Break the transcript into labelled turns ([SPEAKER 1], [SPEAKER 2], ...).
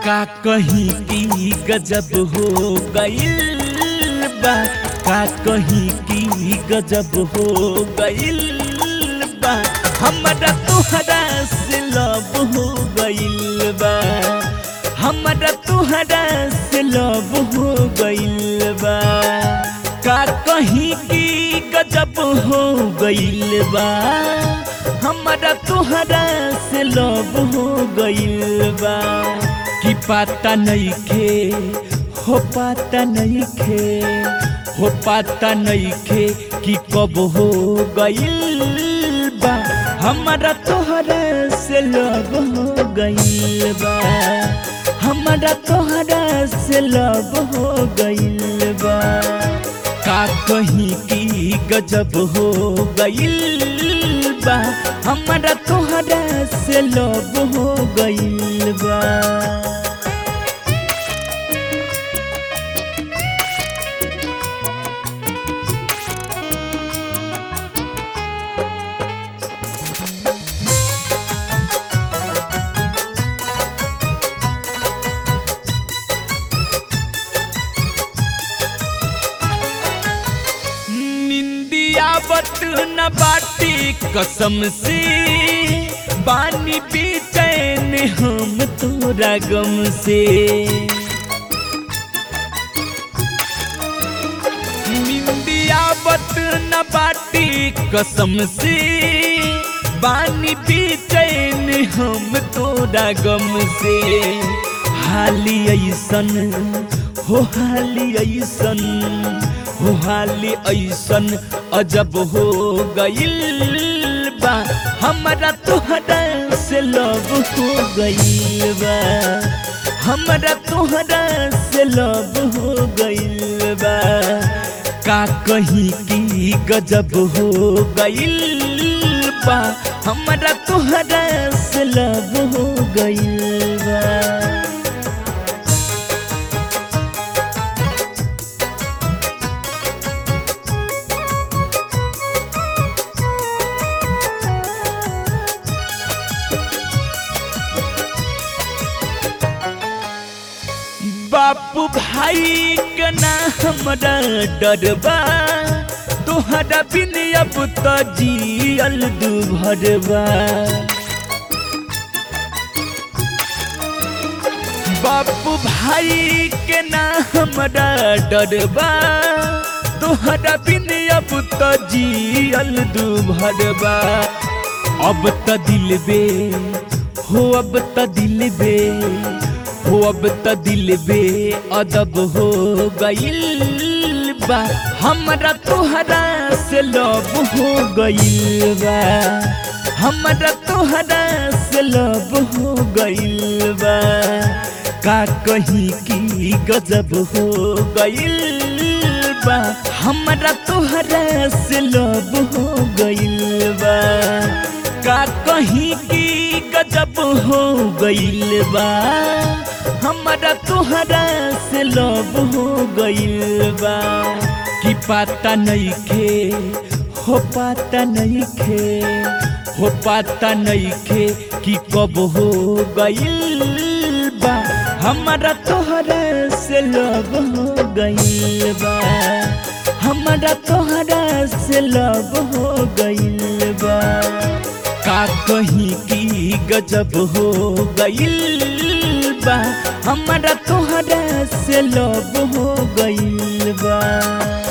[SPEAKER 1] का कहीं की गजब हो गइल बा का कहीं की गजब हो गइल बा हमरा तुहरा से लब हो गइल बा हमरा तुहरा से लब हो गइल बा का कहीं की गजब हो गइल बा हमरा तुहरा से लब हो गइल बा कि पाता नहीं खे हो पाता नहीं खे हो पाता नहीं खे कि कब हो गइल बा हमरा तोहरा से लब हो गइल बा हमरा तोहरा से लब हो गइल बा का कहीं की गजब हो गइल बा हमरा तोहरा से लब हो गइल बा निंदिया बत न बाटी कसम से बानी बेचैन हम तोरा गम से निंदिया बत न बाटी कसम से बानी बेचैन हम तोरा गम से हाली ऐसन हो हाली ऐसन हो हाली ऐसन अजब हो गइल बा हमरा तोहरा से लब हो गइल बा हमरा तोहरा से लब हो गइल बा का कहीं की गजब हो गइल बा हमरा तोहरा से लब हो गइल बा बापू भाई के ना हमरा डरबा तोहरा बिन अब तो जियल दू भरबा बापू भाई के ना हमरा डरबा तोहरा बिन अब तो जियल दू भरबा अब त दिल बे हो अब त दिल बे हो अब त दिल बे अदब हो गइल बा हमरा तोहरा से लब हो गइल बा हमरा तोहरा से लब हो गइल बा का कहीं की गजब हो गइल बा हमरा तोहरा से लब हो गइल बा का कहीं की गजब हो गइल बा हमरा तोहरा से लब हो गइल बा कि पाता नहीं खे हो पाता नहीं खे हो पाता नहीं खे कि कब हो गइल बा हमरा तोहरा से लब हो गइल बा हमरा तोहरा से लब हो गइल बा का कहीं की गजब हो गइल बा हमरा तोहरा से लब हो गइल बा